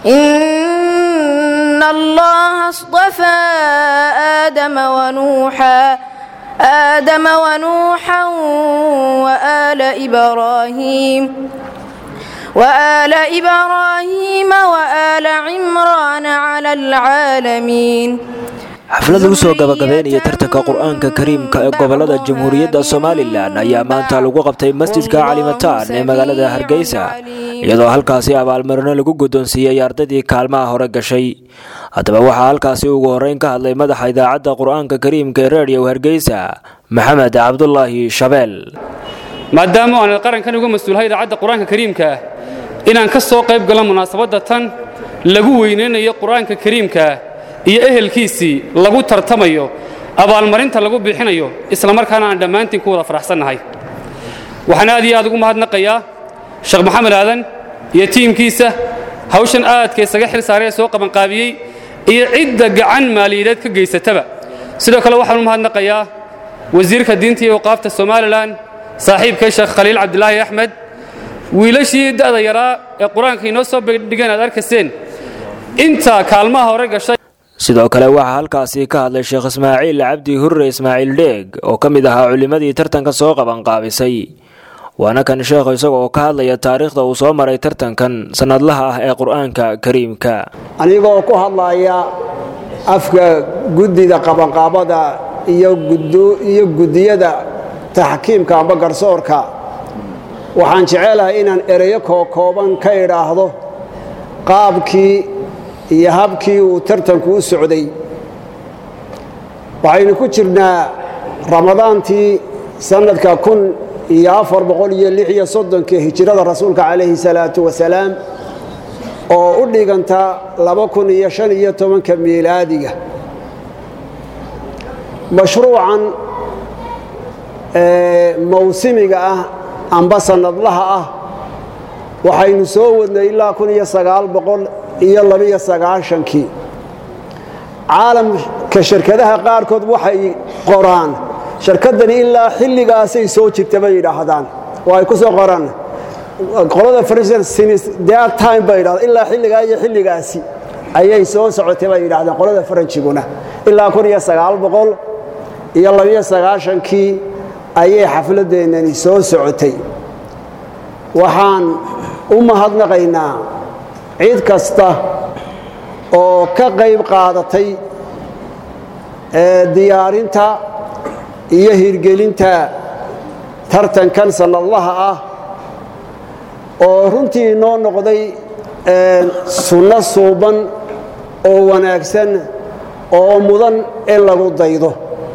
إن الله اصطفى آدم ونوحا آدم ونوحا وآل إبراهيم وآل إبراهيم وآل عمران على العالمين xaflad lagu soo gabagabeynaya tartanka qur-aanka kariimka ee gobolada jamhuuriyadda somalilan ayaa maanta lagu qabtay masjidka calimataan ee magaalada hargeysa iyadoo halkaasi abaalmarino lagu guddoonsiiyey ardaydii kaalmaha hore gashay haddaba waxaa halkaasi ugu horreyn ka hadlay madaxa idaacadda qur-aanka kariimka ee reediyo hargeysa maxamed cabdulaahi shabeel maadaama aan qarankan uga mas-uulahay idaacadda qur-aanka kariimka ah inaan ka soo qayb galo munaasabadda tan lagu weynaynayo qur-aanka kariimka iyo ehelkiisii lagu tartamayo abaalmarinta lagu bixinayo islamarkaana aan dhammaantiin ku wada faraxsannahay waxaan aad iyo aad ugu mahadnaqayaa sheekh maxamed aadan iyo tiimkiisa hawshan aadka isaga xil saaray ee soo qabanqaabiyey iyo cidda gacan maaliyadeed ka geysataba sidoo kale waxaan u mahadnaqayaa wasiirka diinta iyo waqaafta somalilan saaxiibkay sheekh khaliil cabdilaahi axmed wiilashii da'da yaraa ee qur-aanka inoo soo bandhigeen aad arkayseen inta kaalmaha hore gashay sidoo kale waxaa halkaasi ka hadlay sheekh ismaaciil cabdi hurre ismaaciil dheeg oo ka mid ahaa culimmadii tartanka soo qabanqaabisay waana kan sheekhu isaga oo ka hadlaya taariikhda uu soo maray tartankan sannadlaha ah ee qur-aanka kariimka anigoo ku hadlaya afka guddida qabanqaabada iyo guddiyada taxkiimka amba garsoorka waxaan jecelahay inaan ereyo kookooban ka idhaahdo qaabkii iyo habkii uu tartanku u socday waxaynu ku jirnaa ramadaantii sannadka kun iyo afar boqol iyo lix iyo soddonka hijirada rasuulka calayhi salaatu wasalaam oo u dhiganta laba kun iyo shan iyo tobanka miilaadiga mashruucan mawsimiga ah amba sannadlaha ah waxaynu soo wadnay ilaa kun iyo sagaal boqol iyo labiyo sagaashankii caalamka shirkadaha qaarkood waxay qoraan shirkaddani ilaa xilligaasay soo jirta bay yidhaahdaan oo ay ku soo qoraan qolada time bay yidhahdaan ilaa xilligaa iyo xilligaasi ayay soo socotay bay yidhahdeen qolada faranjiguna ilaa kun iyo sagaal boqol iyo labiyo sagaashankii ayay xafladdeennani soo socotay waxaan u mahadnaqaynaa cid kasta oo ka qayb qaadatay diyaarinta iyo hirgelinta tartankan sannadlaha ah oo runtii noo noqday sunno suuban oo wanaagsan oo mudan in lagu daydo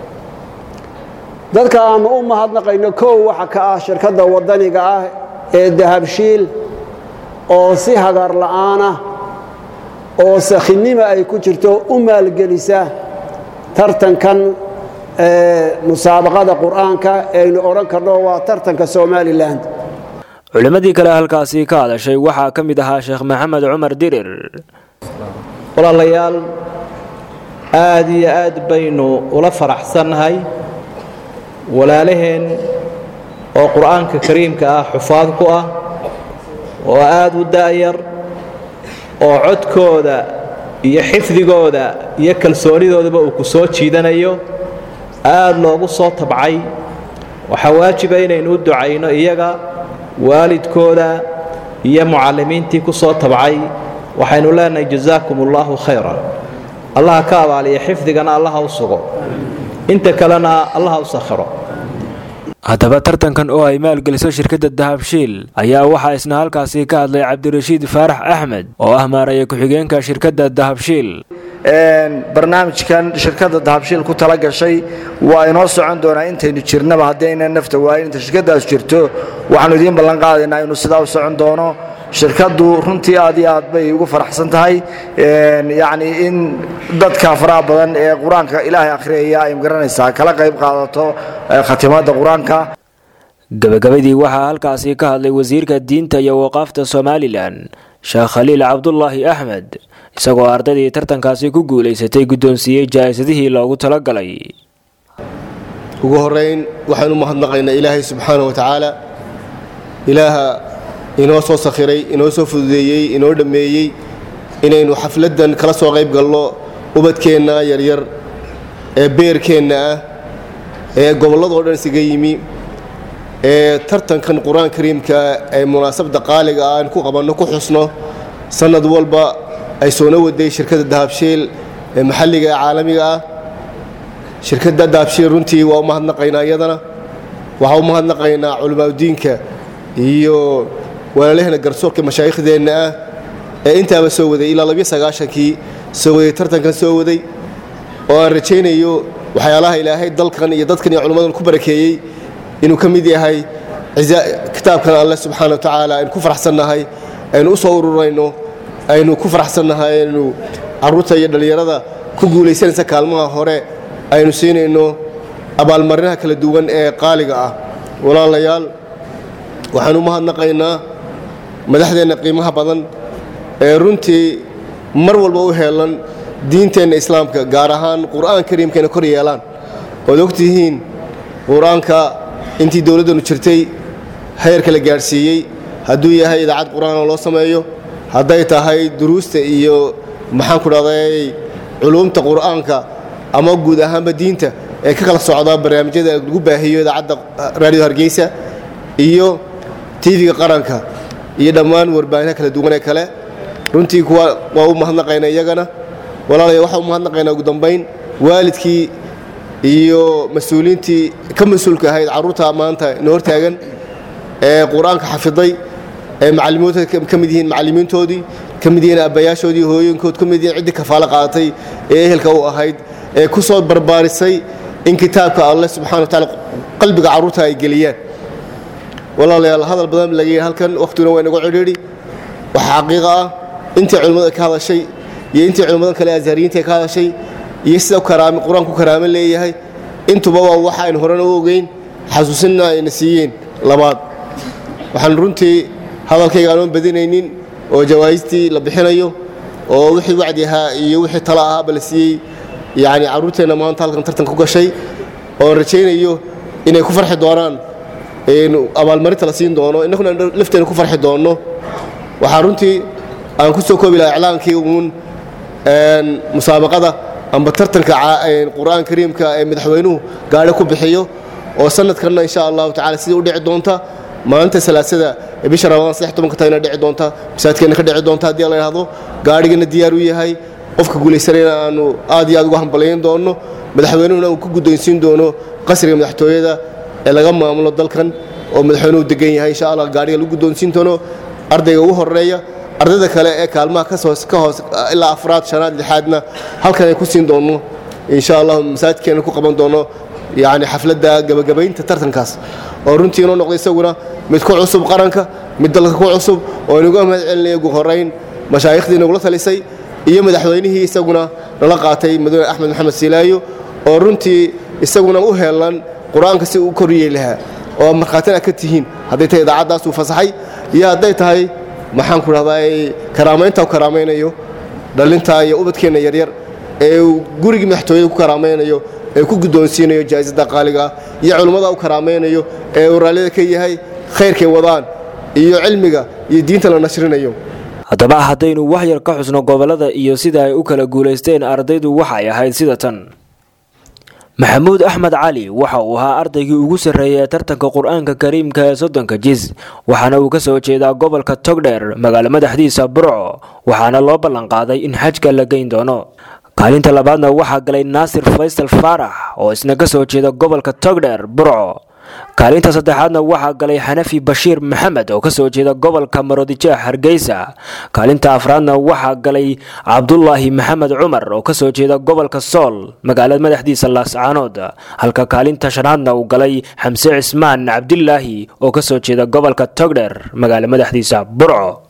dadka aannu u mahadnaqayno kow waxa ka ah shirkadda waddaniga ah ee dahabshiil oo si hagar la'aanah oo sakhinnima ay ku jirto u maalgelisa tartankan musaabaqada qur'aanka aynu odhan karno waa tartanka somalilan culimmadii kale halkaasi ka hadashay waxaa ka mid ahaa sheekh maxamed cumar dirir walaalayaal aad iyo aad baynu ula faraxsannahay walaalaheen oo qur'aanka kariimka ah xufaad ku ah oo aad u da'yar oo codkooda iyo xifdigooda iyo kalsoonidoodaba uu ku soo jiidanayo aad loogu soo tabcay waxaa waajiba inaynu u ducayno iyaga waalidkooda iyo mucallimiintii ku soo tabcay waxaynu leenahay jasaakum ullaahu khayran allaha ka abaaliya xifdigana allaha u sugo inta kalena allaha u sakhiro haddaba tartankan oo ay maalgeliso shirkadda dahabshiil ayaa waxaa isna halkaasi ka hadlay cabdirashiid faarax axmed oo ah maaraya ku-xigeenka shirkadda dahabshiil barnaamijkan shirkadda dahabshiil ku tala gashay waa inoo socon doonaa intaynu jirnaba haddii aynan nafta waayin inta shirkaddaas jirto waxaanu idiin ballan qaadaynaa inuu sidaa u socon doono shirkaddu runtii aad iyo aad bay ugu faraxsan tahay yacni in dadka faraha badan ee qur-aanka ilaahay akhriyaya ay magaranaysaa kala qayb qaadato khatimaadda qur-aanka gabagabadii waxaa halkaasi ka hadlay wasiirka diinta iyo waqaafta somalilan sheekh khaliil cabdulaahi axmed isagoo ardaydii tartankaasi ku guulaysatay guddoonsiiyey jaa'isadihii loogu talagalay ugu horayn waxaanu mahadnaqaynaa ilaahay subxaana wa tacaala ilaaha inoo soo sakhiray inoo soo fududeeyey inoo dhammeeyey inaynu xafladdan kala soo qayb galno ubadkeenna yaryar ee beerkeenna ah ee gobolladoo dhan isaga yimi ee tartankan qur-aan kariimka ee munaasabadda qaaliga ah aynu ku qabanno ku xusno sannad walba ay soona waday shirkadda dahabshiil ee maxalliga ee caalamiga ah shirkadda dahabshiil runtii waa u mahadnaqaynaa iyadana waxaa u mahadnaqaynaa culimaadudiinka iyo walaalahena garsoorka mashaaikhdeenna ah ee intaaba soo waday ilaa labiyo sagaashankii soo waday tartankan soo waday oo aan rajaynayo waxyaalaha ilaahay dalkan iyo dadkan iyo culimmadan ku barakeeyey inuu ka mid yahay kitaabkan alleh subxaana wa tacaala aynu ku faraxsannahay aynu u soo ururayno aynu ku faraxsannahay aynu carruurta iyo dhallinyarada ku guulaysanaysa kaalmaha hore aynu siinayno abaalmarinaha kala duwan ee qaaliga ah walaalayaal waxaan u mahadnaqaynaa madaxdeenna qiimaha badan ee runtii mar walba u heelan diinteenna islaamka gaar ahaan qur'aan kariimkeena kor yeelaan ood ogtihiin qur-aanka intii dowladdanu jirtay heerka la gaadhsiiyey hadduu yahay idaacad qur-aanoo loo sameeyo hadday tahay duruusta iyo maxaan ku dhahday culuumta qur'aanka ama guud ahaanba diinta ee ka kala socda barnaamijyada lagu baahiyo idaacadda raadiyo hargeysa iyo tv-ga qaranka iyo dhammaan warbaahinha kala duwan ee kale runtii kuwa waa u mahadnaqayna iyagana walaalaya waxaa u mahadnaqaynaa ugu dambayn waalidkii iyo mas-uuliintii ka mas-uulka ahayd carruurta maanta ina hortaagan ee qur-aanka xafiday ee macalimiintooda ka mid yihiin macallimiintoodii ka mid yihiin aabbayaashoodii hooyooyinkood ka mid yihiin ciddii kafaalo qaadatay ee ehelka u ahayd ee ku soo barbaarisay in kitaabka alleh subxana wa taala qalbiga carruurta ay geliyaan walaalayaal hadal badan laga yidhi halkan wakhtiguna waa inagu cidhiidhi waxaa xaqiiqa ah intii culimmada ka hadashay iyo intii culimmadan kale azhariyiinta ka hadashay iyo sida qur-aanku karaamo leeyahay intuba waa waxa aynu horena u ogeyn xasuusinna ayna siiyeen labaad waxaan runtii hadalkayga aanoon badinaynin oo jawaa'istii la bixinayo oo wixii wacdi ahaa iyo wixii talo ahaaba la siiyey yacni carruurteenna maanta halkan tartan ku gashay oon rajaynayo inay ku farxi doonaan abaalmarinta la siin doono innaguna lafteena ku farxi doonno waxaa runtii aan ku soo koobi lahaa iclaankii uun musaabaqada amba tartanka qur'aan kariimka ee madaxweynuhu gaadho ku bixiyo oo sanadkanna insha allahu tacala sidii u dhici doonta maalinta salaasada ee bisha ramadaan saddex tobanka tagna dhici doonta masaajidkeenna ka dhici doonta haddii la yidhahdo gaadhigana diyaar u yahay qofka guulaysanayna aanu aad iyo aad uga hambalayn doonno madaxweynuhuna uu ku guddoonsiin doono qasriga madaxtooyada ee laga maamulo dalkan oo madaxweynuhu degan yahay insha allah gaadhiga lagu guddoonsiin doono ardayga ugu horeeya ardayda kale ee kaalmaha ka hoos ilaa afraad shanaad lixaadna halkan ay ku siin doonno insha allah masaajidkeena ku qaban doono yani xafladda gabagabaynta tartankaas oo runtii inoo noqday isaguna mid ku cusub qaranka mid dalka ku cusub oo inuga mahad celinaya ugu horayn mashaaikhdii inagula talisay iyo madaxweynihii isaguna nala qaatay madaxweyne axmed maxamed silaayo oo runtii isaguna u heelan qur-aanka si uu koriyey lahaa oo markhaatina ka tihiin hadday tahay idaacaddaas uu fasaxay iyo hadday tahay maxaan ku dhahdaa karaamaynta u karaamaynayo dhallinta iyo ubadkeenna yaryar ee uu gurigii madaxtooyada ku karaamaynayo ee ku guddoonsiinayo jaa'isada qaaliga ah iyo culimmada u karaamaynayo ee uu raallida ka yahay khayrkay wadaan iyo cilmiga iyo diinta la nashrinayo haddaba haddaynu wax yar ka xusno gobollada iyo sida ay u kala guulaysteen ardaydu waxay ahayd sida tan maxamuud axmed cali waxa uu ahaa ardaygii ugu sarreeyay ee tartanka qur-aanka kariimka ee soddonka jis waxaana uu ka soo jeedaa gobolka togdheer magaalo madaxdiisa burco waxaana loo ballanqaaday in xajka la geyn doono kaalinta labaadna waxaa galay naasir faysal faarax oo isna ka soo jeeda gobolka togdheer burco kaalinta saddexaadna waxaa galay xanafi bashiir maxamed oo kasoo jeeda gobolka maroodijeex hargeysa kaalinta afraadna waxaa galay cabdulaahi maxamed cumar oo kasoo jeeda gobolka sool magaalada madaxdiisa laascaanood halka kaalinta shanaadna uu galay xamse cismaan cabdilaahi oo kasoo jeeda gobolka togdheer magaalo madaxdiisa burco